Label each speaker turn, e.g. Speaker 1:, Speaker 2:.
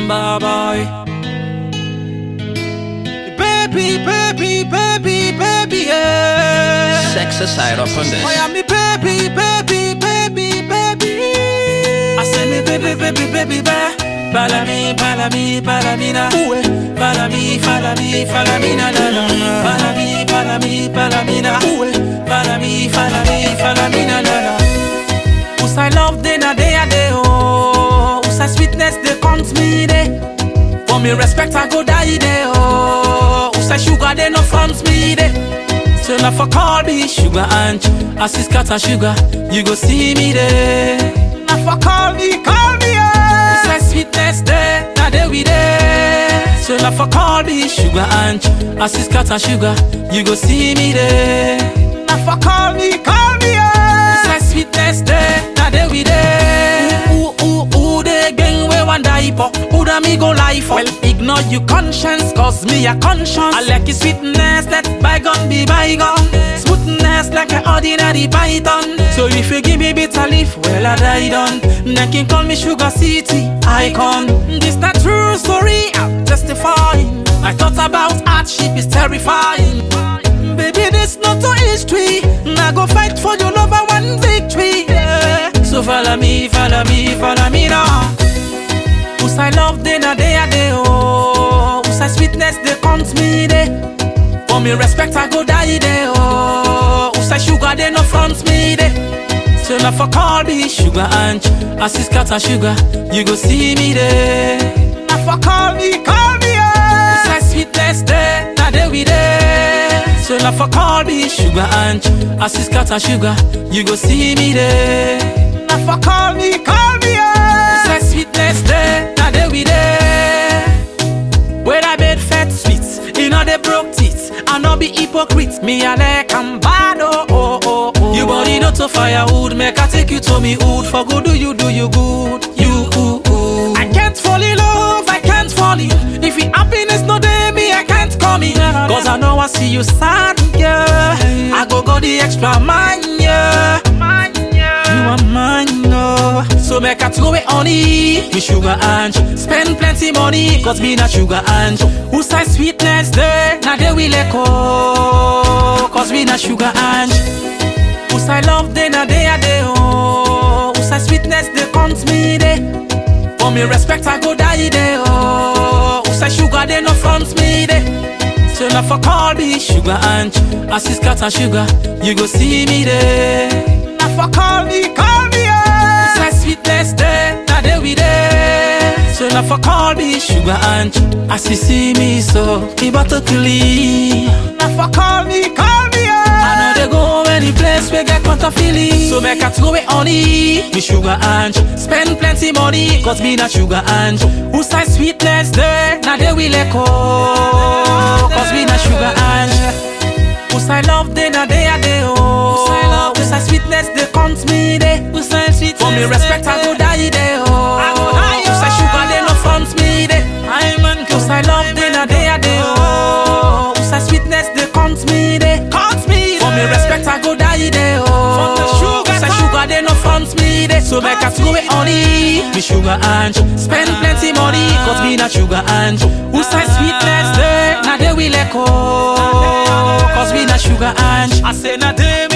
Speaker 1: Samba boy. Baby, baby, baby, baby, yeah.
Speaker 2: Sex aside up on
Speaker 1: Oh,
Speaker 2: this.
Speaker 1: yeah, me baby, baby, baby, baby. I say me baby, baby, baby, ba. Follow me, follow me, follow me now. Follow me, follow me, follow me now, na, na. Follow me, follow me, follow me now. Follow me, follow me, follow me now, na, na. Who's I love day na day a day oh. Who's I sweetness they count me day. For me respect I go die day oh. Who's I sugar they no front me day. So now for call me sugar and as is cat and sugar, you go see me there. Now for call me, call me yeah. Say sweetness there, now there we there. So now for call me sugar and as is cat and sugar, you go see me there. Now for call me, call me yeah. Say sweetness there, now there we there. Ooh ooh ooh, they gang we one die for. Who da me go lie for? Well, ignore your conscience, cause me a conscience. I like your sweetness, let bygone be bygone. Smoothness like an ordinary python. So if you give me bitter leaf, well I die done. Then can call me sugar city icon. This not true story, I'm testifying. I thought about hardship is terrifying. Baby, this not a history. Now go fight for your love and one victory. Yeah. So follow me, follow me, follow me now. Who's I love day na day a day oh. Who's I sweetness they count me day. For me respect I go die day oh. Who's I sugar they no front me day. So now for call me sugar and as is cat and sugar, you go see me there. Now for call me, call me yeah. Who's I sweetness there, now there we there. So now for call me sugar and as is cat and sugar, you go see me there. Now for call me, call me yeah. Say sweetness there, now there we there. Where I bed fat sweets, you know they broke teeth. I no be hypocrite, me I like I'm bad oh oh oh. oh. You body not to firewood, make I take you to me wood for good. Do you do you good? You ooh, ooh. I can't fall in love, I can't fall in. If it happiness no day me, I can't come in. Cause I know I see you sad, yeah. I go go the extra mile, yeah. You are mine, no. So make a throw it on it. Me sugar and spend plenty money. Cause me not sugar and who say sweetness there? Now they will echo. Cause me not sugar and who say love day? Now they are there. Oh. Who say sweetness they count me there? For me respect I go die there. Oh. Who say sugar they no front me there? So now for call me sugar and as is cat and sugar, you go see me there. Now for call me, call me yeah. Say sweetness there, now there we there. So now for call me sugar and as you see me so, he better clean. Now for call me, call me yeah. I know they go any place we get quanta feeling. So make a throw it on it, me sugar and spend plenty money, cause me not sugar and who say sweetness there, now they will echo, cause me not sugar and who say love day na day a day oh. Who say sweetness they count me day. Who say sweetness for me respect I go die day oh. Who say sugar they no front me day. I'm man Who say love day na day a day oh. Who say sweetness they count me day. Count me for me respect I go die day oh. Who say sugar they no front me day. So make us go it on it. Me sugar and spend plenty money cause me not sugar and who say sweetness there na they will echo. Cause we not sugar and I say na they